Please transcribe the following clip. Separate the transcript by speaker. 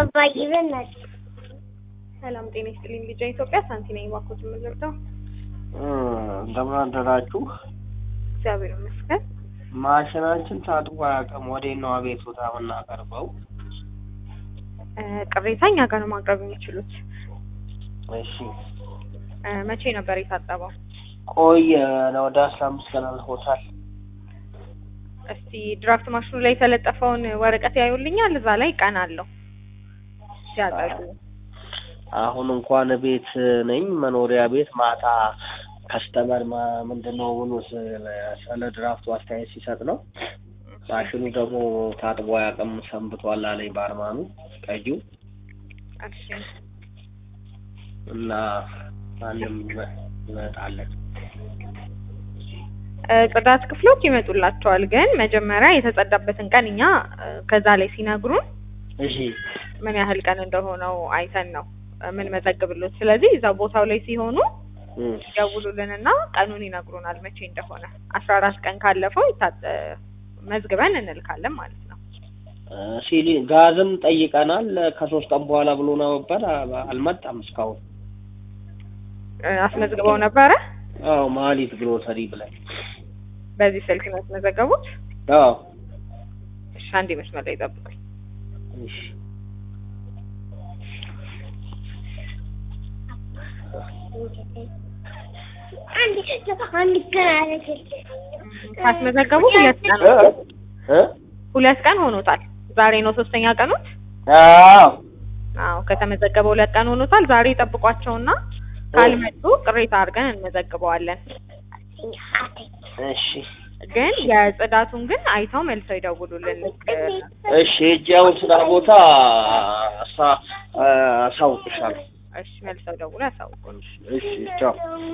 Speaker 1: አባዬ በእናትህ
Speaker 2: ሰላም ጤና ይስጥልኝ። ልጃ ኢትዮጵያ ሳንቲ ነኝ። እባክዎት የምንረዳው?
Speaker 3: እንደምን አደራችሁ?
Speaker 2: እግዚአብሔር ይመስገን።
Speaker 3: ማሽናችን ታጥቦ አያውቅም። ወዴት ነው አቤቱታ የምናቀርበው?
Speaker 2: እ ቅሬታ እኛ ጋር ነው ማቅረብ የሚችሉት።
Speaker 3: እሺ
Speaker 2: እ መቼ ነበር የታጠበው?
Speaker 3: ቆየ ወደ አስራ አምስት ቀን አልፎታል።
Speaker 2: እስቲ ድራፍት ማሽኑ ላይ የተለጠፈውን ወረቀት ያዩልኛል። እዛ ላይ ቀን አለው ሲያጠቡ።
Speaker 3: አሁን እንኳን ቤት ነኝ መኖሪያ ቤት ማታ ከስተመር ምንድን ነው ብሎ ስለ- ስለ ድራፍቱ አስተያየት ሲሰጥ ነው። ማሽኑ ደግሞ ታጥቦ አያውቅም ሰንብቷል አለኝ ባርማኑ ቀጂው
Speaker 2: እሺ
Speaker 3: እና ማንም ይመጣለን።
Speaker 2: እ ጽዳት ክፍሎች ይመጡላቸዋል። ግን መጀመሪያ የተጸዳበትን ቀን እኛ እ ከዛ ላይ ሲነግሩን
Speaker 3: እሺ
Speaker 2: ምን ያህል ቀን እንደሆነው አይተን ነው እ ምን መዘግብሎት። ስለዚህ እዛ ቦታው ላይ ሲሆኑ
Speaker 3: እም፣
Speaker 2: ይደውሉልንና ቀኑን ይነግሩናል መቼ እንደሆነ። አስራ አራት ቀን ካለፈው ይታጠ መዝግበን እንልካለን ማለት ነው።
Speaker 3: እ ሲሊ ጋዝም ጠይቀናል ከሶስት ቀን በኋላ ብሎ ነበር አ- አልመጣም እስካሁን።
Speaker 2: እ አስመዝግበው ነበረ።
Speaker 3: አዎ ማሊት ግሮሰሪ ብለን
Speaker 2: በዚህ ስልክ ነው ያስመዘገቡት።
Speaker 3: አዎ
Speaker 2: እሺ አንዴ መስመር ላይ ጠብቁኝ።
Speaker 3: እሺ
Speaker 1: አንድ አንድ ቀን አለች
Speaker 2: ካስመዘገቡ ሁለት ቀን
Speaker 3: እ እ
Speaker 2: ሁለት ቀን ሆኖታል። ዛሬ ነው ሶስተኛ ቀኑት።
Speaker 3: አዎ
Speaker 2: አዎ ከተመዘገበ ሁለት ቀን ሆኖታል። ዛሬ ጠብቋቸውና ካልመጡ ቅሬታ አድርገን እንመዘግበዋለን።
Speaker 3: እሺ
Speaker 2: ግን የጽዳቱን ግን አይተው መልሰው ይደውሉልን።
Speaker 3: እሺ ሂጅ አሁን ስራ ቦታ አሳ አሳውቅሻለሁ።
Speaker 2: እሺ መልሰው ደውሎ ያሳውቁን።
Speaker 3: እሺ ቻው